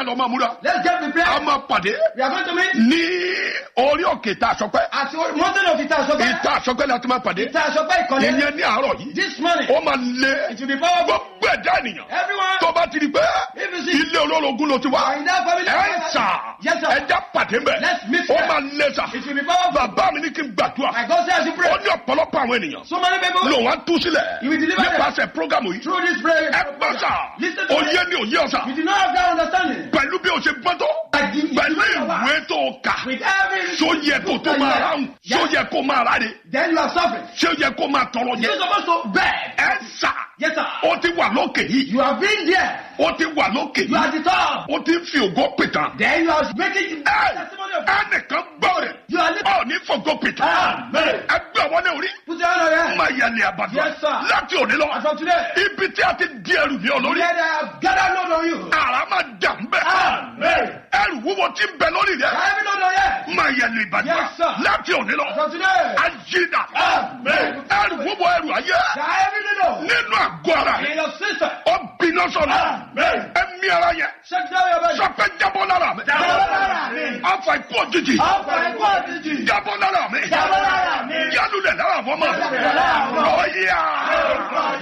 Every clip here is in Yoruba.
lọ máa múra Let's get a prepared. máa pàdé We are going to meet ní orí òkè ìta àsọpẹ́ at the mountain of Ita Asope. ìta àsọpẹ́ la ti máa pàdé Ita Asope Ìkọ̀lẹ́. ìyẹn ní àárọ̀ yìí This morning, ó máa lé it will be powerful. gbogbo ẹ̀dá ènìyàn Everyone, tó bá ti di pé if you see, ilé olórogún ló ti wá are in that family. ẹ sà Yes, sir. ẹja pàdé mbẹ Let's meet ó there. máa lé sà It will be powerful. bàbá mi ní kí n gbàdúrà My God says you pray. ó ní ọ̀pọ̀lọpọ̀ àwọn ènìyàn So many people ló wá tú sílẹ̀ You will deliver them. nípasẹ̀ prógámù yìí through this prayer. ẹ gbọ́ sà Listen to me. òye ni òye ọ̀sà You do not have that understanding. pẹ̀lú bí o ṣe gbọ́ tó Like the, pẹ̀lú the ìwé tó o kà with every ṣó yẹ kó tó máa ráhùn ṣó Yes. yẹ kó máa ráre Then you are suffering. ṣó yẹ kó máa tọrọ You're jẹ supposed to beg. ẹ sà Yes, sir. ó ti wà lókè yìí You have been there. ó ti wà lókè You are yìí at the top. ó ti ń fi ògo pìtàn Then you are making ẹ testimony of ẹnìkan gbọ́ rẹ̀ You are living. ọ ní fògo pìtàn Amen. ẹgbẹ́ ọwọ́ ní orí Put your hand on your head. máa yẹ ní àbàdàn Yes, sir. láti òní lọ And from today, ibi tí a ti di ẹrù ní olórí let I have gathered load on you. ara máa dà ń bẹ Amen. ẹrù wúwo tí ń bẹ lórí rẹ Heavy load on your head. máa yẹ ní ìbàdàn Yes, sir. láti òní lọ From today, ayídà Amen. ẹrù wúwo ẹrù ayé the heavy load nínú àgọ́ ara in rẹ your system. ó bínú sọ̀rọ̀ Amen. ẹ̀mí ara yẹn Shut down your body. sọpẹ́ jábọ́ lára mi Jábọ́ lára mi. afa ikú òjijì Ọ̀pọ̀ ẹ̀kọ́ òjijì. jábọ́ lára mi Jábọ́ lára mi. yálùlẹ̀ lára fọ́ mọ́ Yálùlẹ̀ lára fọ́ mọ́. ọ̀yà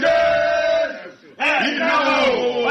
iná o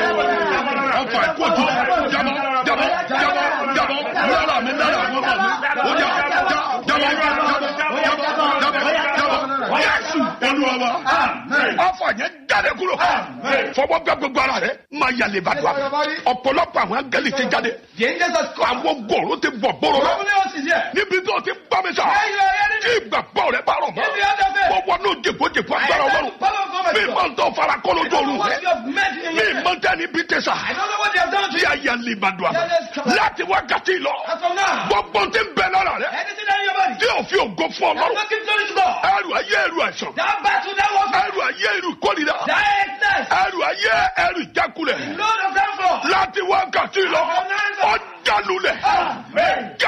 afa ikú òjijì jábọ́ jábọ́ jábọ́ jábọ́ lára mi lára fọ́ mọ́ mi ó jà já jábọ́ jábọ́ jábọ́ jábọ́ jábọ́ yẹ́sù olúwa wa afa yẹn jáde kúrò fọwọ́ gbẹ gbogbo ara rẹ máa yàlẹ̀ bàdùà ọ̀pọ̀lọpọ̀ àwọn angẹ́lì ti jáde The angels are come. àwọn gòrò ti bọ̀ bóró lọ Probably else is here. níbi tó ti bá mi sà Where you are heading tí ìgbàgbọ́ rẹ bá rọ̀ mọ́ If you have the faith. wọ́n wọnú jèkójèkó agbára I ọlọ́run know power of God mi is máa ń tọ́ fara kọ́ lójú oorun What rẹ you have met in mi your máa ń tẹ́ ní bí tẹ̀sà I don't know what they have done to tí you. a yà lè bàdùà Yeah, let's come. láti wákàtí lọ As from now, gbogbo ti ń bẹ lára rẹ anything in your body, tí òfin ògo fún I'm ọlọ́run not giving glory to God. ẹrù ayé ẹrù àìsàn That battle, that was ẹrù ayé ẹrù kórìíra that excess, ẹrù ayé ẹrù ìjákulẹ̀ load of downfall. láti wákàtí lọ ọjà lulẹ̀. Amen.